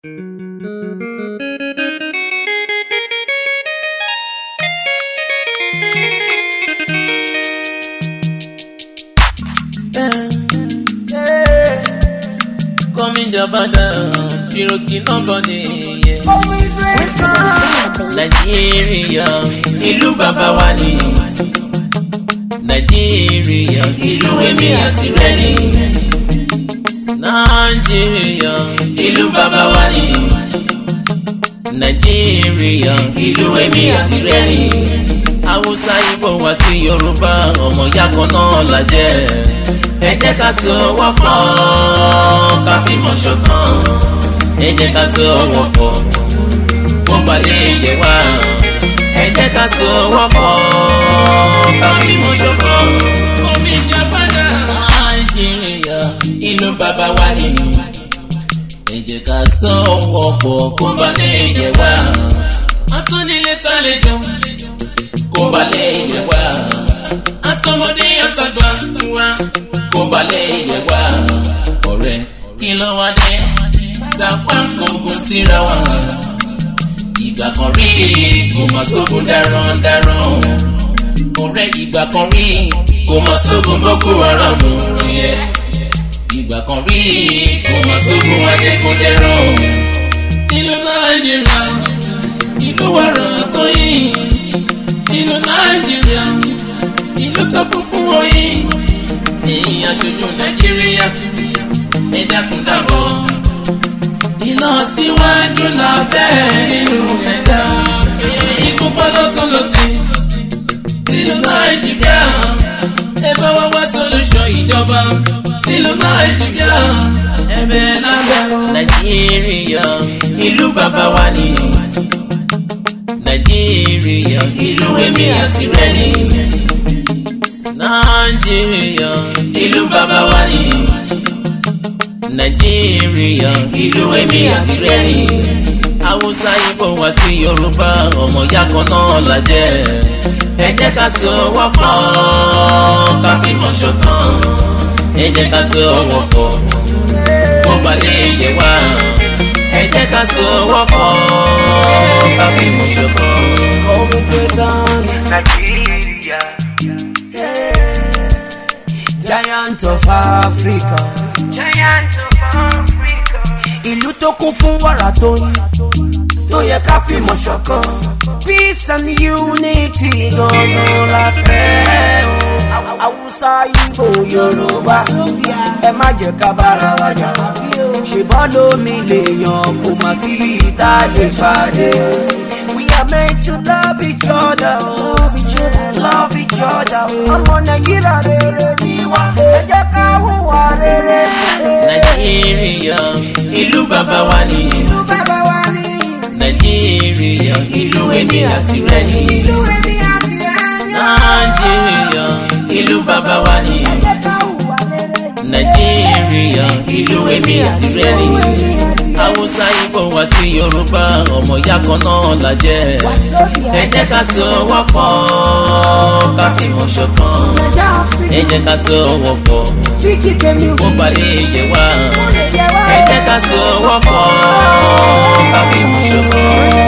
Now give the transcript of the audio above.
Coming Jabada, Piroski nobody. Yeah. Nàìjíríà, ìlú bàbá wa ni. Nàìjíríà, ìlú èmi àti rẹ ni. Nàìjíríà, ìlú bàbá wa ni. Nàìjíríà, ìlú èmi àti rẹ ni. Haúsá, Ìgbò àti Yorùbá, ọmọ ìyá kan náà la jẹ́. Ẹ jẹ́ ká so ọwọ́ fọ́, ká fi mọ̀ ṣọ̀kan. Ẹ jẹ́ ká so ọwọ́ fọ́ kó balẹ̀ yẹ wá. ẹ jẹ́ ká so ọwọ́ pọ̀ ká fi mọ̀ ṣọ̀kan. omi ìjàmbáda nàìjíríà ìlú bàbá wa ni. ẹ jẹ́ ká so ọwọ́ pọ̀ kó balẹ̀ yẹ wá. atúnilé sálẹ̀jọ kó balẹ̀ yẹ wá. asọmọdé àtàgbà wa kó balẹ̀ yẹ wá. ọ̀rẹ́ kí ló wá dé tàpá kòkó síra wa ìgbà kan rí kò mọ sógun darandaran ọ̀rẹ́ ìgbà kan rí kò mọ sógun boko haram yẹ ìgbà kan rí kò mọ sógun ajẹkúnjẹran nínú nàìjíríà ìlú wàrà tó yìí nínú nàìjíríà ìlú tó kún fún oyin èyí aṣojú nàìjíríà ẹ dákun dábọ̀ ìlọsíwájú la bẹ́ẹ̀ nínú ẹ̀dá. Ikú pọ́lọ́ tún lọ sí sílùú Nàìjíríà. Ẹ bá wá wá solution ìjọba sílùú Nàìjíríà. Ẹ̀bẹ̀ lábẹ́ Nàìjíríà ìlú bàbá wa ni. Nàìjíríà ìlú èmi àti rẹ ni. Nàìjíríà ìlú bàbá wa ni nàìjíríà ìlú èmi àti rẹ ni. haúsá ibo àti yorùbá ọmọ ìyá kan náà la jẹ́. ẹ jẹ́ ká so ọwọ́ fọ́ ká fi mọ̀ ṣọ̀kan. ẹ jẹ́ ká so ọwọ́ fọ́ kó balẹ̀ yẹ wá. ẹ jẹ́ ká so ọwọ́ fọ́ ká fi mọ̀ ṣọ̀kan. Nigeria, giant of Africa. Giant of Africa. ìlú tó kún fún wàrà tó yín tó yẹ ká fìmọ̀ ṣọ̀kan. peace and unity gangan la fẹ́ o. haúsá ibo yorùbá ẹ má jẹ́ ká bára wa jà. ṣèbọ́ lómi lè yan kó má sí ìta lè pàdé. we are meant to love each other. love each other. love each other. ọmọ nàìjíríà rere ni wá. ẹ jẹ́ ká hùwà rere. nàìjíríà ìlú bàbá wa ni. ìlú bàbá wa ni. nàìjíríà ìlú èmi àti rẹ ni. ìlú èmi àti ẹni. nàìjíríà ìlú bàbá wa ni. ẹ jẹ́ ká hùwà rere. nàìjíríà ìlú èmi àti rẹ ni. haúsá ibo àti yorùbá ọmọ ìyá kan náà la jẹ́. ẹ jẹ́ ká so ọwọ́ fọ́ ká fi mọ̀ ṣọ̀kan. ẹ jẹ́ ká so ọwọ́ fọ́ kó balẹ̀ yẹ wá. ẹ jẹ́ ká so ọwọ́ fọ́ ká fi mọ̀ ṣọ̀kan.